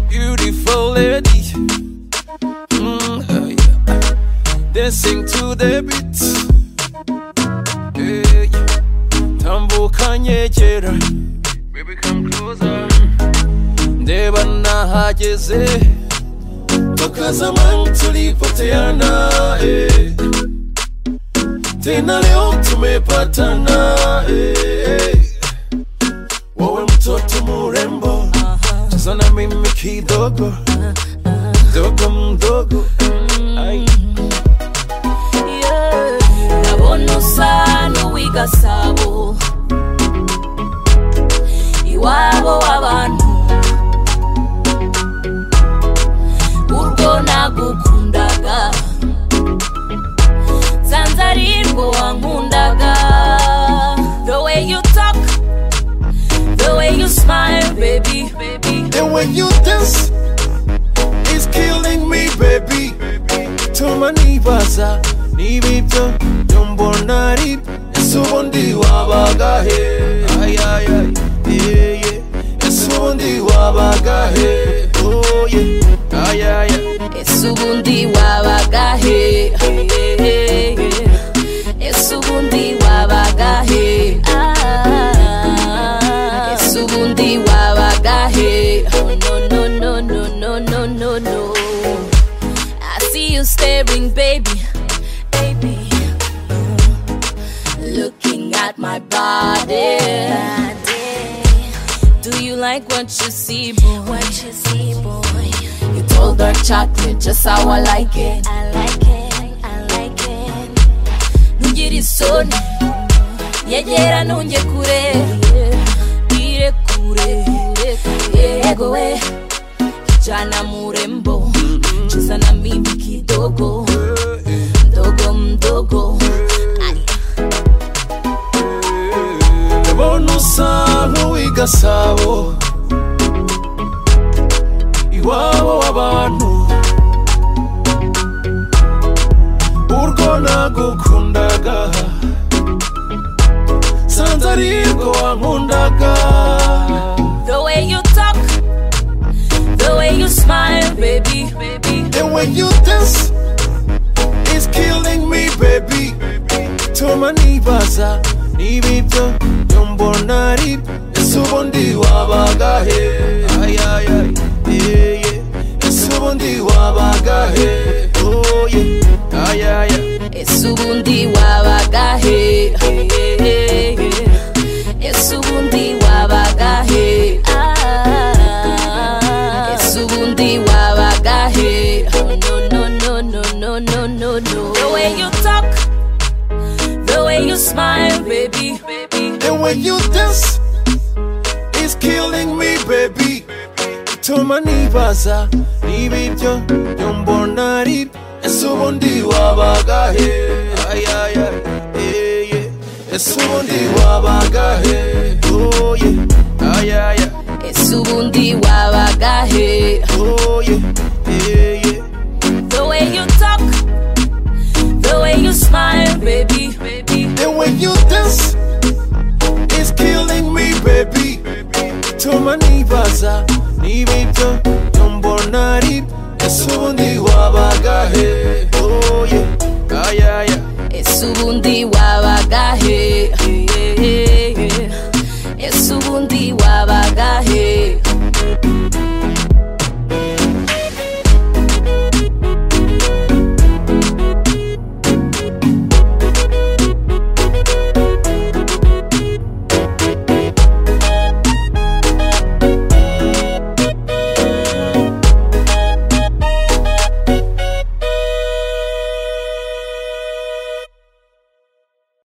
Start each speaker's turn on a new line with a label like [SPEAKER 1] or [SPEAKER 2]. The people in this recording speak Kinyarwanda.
[SPEAKER 1] Beautiful lady. Mm, oh yeah. Dancing to the beat. Hey, tambuka nyegera. Baby come closer. Ndeba nahageze. Toka zamani tulipoteana. eh. Tena leo tumepatana. eh. Wewe mtoto murembo. Cheza na mimi kidogo. Dogo mdogo. Ay.
[SPEAKER 2] Yeah. ndabona usa n'uw'igasabo iwabo w'abantu urwo nagukundaga nsanze ari rwo wankundaga the way you talk the way you smile baby
[SPEAKER 1] And when you dance, it's killing me, baby. Tuma nibaza, nibibyo, nyombona ari, ese ubundi wabaga he? Ay, ay, ay, yeah, yeah. Ese ubundi wabaga he? Oh, yeah. Ay, ay, ay.
[SPEAKER 2] ese ubundi wabaga he ese ubundi wabaga he ese ubundi wabaga he no no no no no no no no I see you staring baby baby looking at my body do you like what you see boy what you see boy you told her chocolate just how I like it. I like it, I like it. Nugiri son, yegera nunge kure, dire kure, ego we, jana murembo, cheza na mimi kidogo, mdogo mdogo. Ay,
[SPEAKER 1] Ndabona usa nk'uw'i Gasabo, iwabo w'abantu urwo nagukundaga sanze arirwo wankundaga
[SPEAKER 2] The way you talk, the way you smile, baby, baby.
[SPEAKER 1] and when you dance it's killing me baby tuma nibaza nibibyo nyombona ari ese ubundi wabaga he ay, ay, ay, yeah, yeah. ese ubundi wabaga he oh, yeah. ay, ay, ay.
[SPEAKER 2] ese ubundi wabaga he ese ubundi wabaga he ese ubundi wabaga he no no no no no no no no the way you talk the way you smile baby baby
[SPEAKER 1] And when you dance, it's killing me, baby. Tuma nibaza, nibibyo, nyombona ari, ese ubundi wabaga he? Ay, ay, ay, yeah, yeah. Ese ubundi wabaga he? Oh, yeah. Ay, ay, ay,
[SPEAKER 2] ese ubundi wabaga he
[SPEAKER 1] oh, yeah. Yeah, yeah.
[SPEAKER 2] the way you talk the way you smile baby baby
[SPEAKER 1] And when you dance, it's killing me, baby. Tuma nibaza, nibibyo, nyombona ari, ese ubundi wabaga he?